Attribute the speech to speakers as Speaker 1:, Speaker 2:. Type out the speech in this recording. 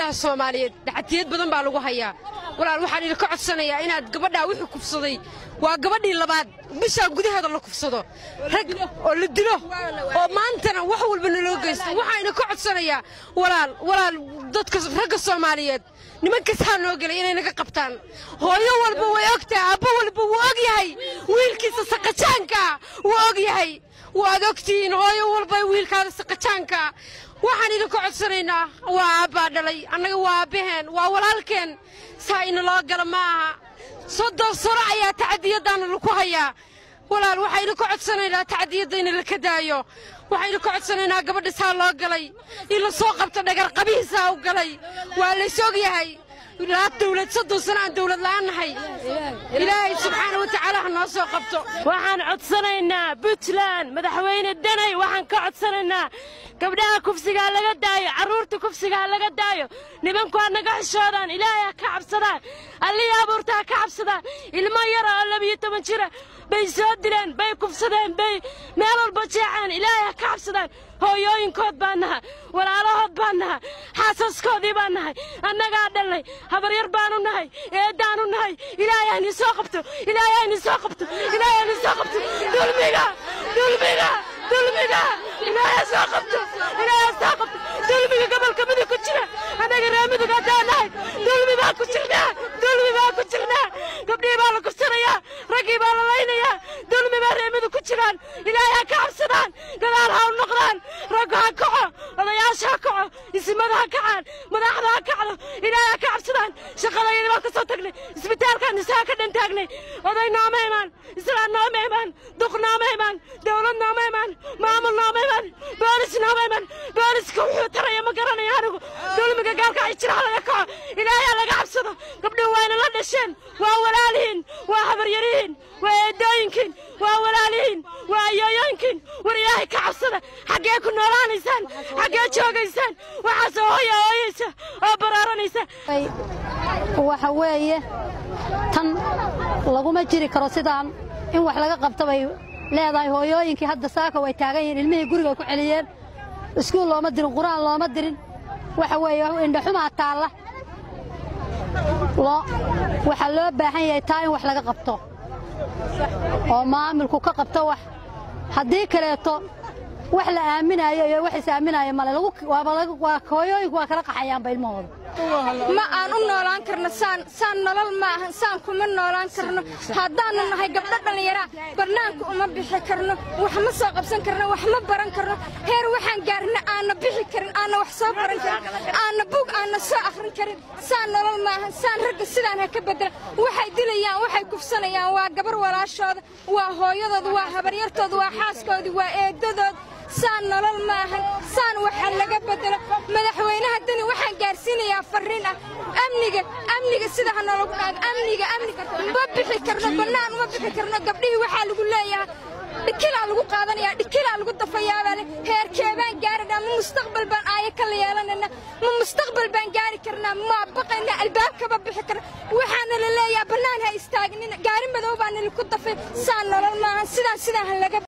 Speaker 1: gabdhaha soomaaliyeed dhacatiyad badan baa lagu hayaa walaal waxaan idinka codsanayaa inaad gabadhaa wixii kufsaday waa gabadhii labaad bishaa gudaheeda la kufsado rag oo la dilo oo maantana wax walba naloo geysto waxaan idinka codsanayaa walaal walaal dadka ragga soomaaliyeed nimankasaa noo gelay inay naga qabtaan hooyo walba way ogtahay aabbo walba wuu og yahay wiilkiisa saqajaankaa wuu og yahay waad ogtihiin hooyo walba wiilkaada saqajaankaa waxaan idinka codsanaynaa waa aabbaa dhalay annaga waa aabbaheen waa walaalkeen saa inaloo gala ma aha soddon sano ayaa tacadiyaddaana laku hayaa walaal waxaa idinka codsanaynaa tacadiyadda in laka daayo waxaa idinka codsanaynaa gabadha saa loo galay in la soo qabto dhagarqabihiisaa u galay waa lays og yahay ilaa dawlad soddon sano aan dawlad la'aan nahay ilaahay subxaana wa tacaala ha noo soo qabto
Speaker 2: waxaan codsanaynaa puntland madaxweyne danay waxaan ka codsanaynaa gabdhaha kufsigaa laga daayo carruurta kufsigaa laga daayo nimanku ha naga xishoodaan ilaahay ha ka cabsadaan allihii abuurta ha ka cabsadaan ilmo yara oo labiyo toban jira bay soo dileen bay kufsadeen bay meel walba jeeceen ilaahay ha ka cabsadaan hooyooyinkood baan naha walaalahood baan naha xaasaskoodii baan nahay annagaa dhalnay habaryar baanu nahay eeddaanu nahay ilaahay hayni soo qabto ilaahay hayni soo qabto ilaahay hayni soo qabto dulmiga dulmiga dulmiga ilaahay soo qabto ilaahay soo qabto dulmiga gobolka midug ku jira annaga reer midug haddaan nahay dulmi baa ku jirnaa dulmi baa ku jirnaa gabdhihii baa la kufsanayaa raggii baa la laynayaa dulmi baa reer midug ku jiraan ilaahay ha ka cabsadaan gadaal ha u noqdaan raggu ha kaco odayaasha ha kaco isimada ha kacaan madaxda ha kacdo ilaahay ha ka cabsadaan shaqadayadii baan ka soo tagnay isbitaalkaan isaa ka dhan taagnay oday nooma imaan islaan nooma imaan duq nooma imaan dawlad nooma imaan maamul nooma imaan boolis nooma imaan booliska wuxuu taraya ma garanaya anigu dulmiga gaalka ay jira ha laga kaco ilaahay ha laga cabsado gabdhuhu wayna la dhasheen waa walaalihiin waa habaryarihiin waa eedooyinkiin waa walaalihiin waa ayooyooyinkiin war ilaahay ka cabsada xaggee ku noolaanaysaan xaggee joogaysaan waxaasoo hooya hooyaysa oo baraaranaysa
Speaker 3: waxa weeye tan laguma jiri karo sidaan in wax laga qabto bay leedahay hooyooyinkii hadda saaka way taagan yihiin ilmihii guriga ku celiyeen iskuul looma dirin qur'aan looma dirin waxa weeye indhaxumaa taalla waxaa loo baahan yahay taa in wax laga qabto oo maamulku ka qabto wax haddii kaleeto wax la aaminayo iyo wax is aaminayo male hooyooyinku waa kala qaxayaanba ilmahooda
Speaker 4: ma aan u noolaan karno saan saan nolol ma ahan saan kuma noolaan karno haddaannu nahay gabdho dhallinyaraa bannaanka uma bixi karno wax ma soo qabsan karno wax ma baran karno heer waxaan gaarna aanna bixi karin aanna wax soo baran karin aanna bug aanna soo akhrin karin saan nolol ma ahan saan ragga sidaan ha ka beddela waxay dilayaan waxay kufsanayaan waa gabar walaashooda waa hooyadooda waa habaryartooda waa xaaskoodii waa eedadood saan nolol ma ahan saan waxa laga beddelo madaxweynaha dani waxaan gaarsiinayaa farriin ah amniga amniga sida ha nologu dhaago amniga amniga ma bixi karno bannaan uma bixi karno gabdhihii waxaa lagu leeyahay dhikilaa lagu qaadanayaa dhikilaa lagu dafayaabaa le heerkeebaan gaarina ma mustaqbal baan aayo kala yeelanayna ma mustaqbal baan gaari karnaa ma baqayna albaabkaba bixi karna waxaana la leeyahay bannaan ha istaagnina gaari madow baa nalaku dafay saan nolol maahan sidaan sidaan ha laga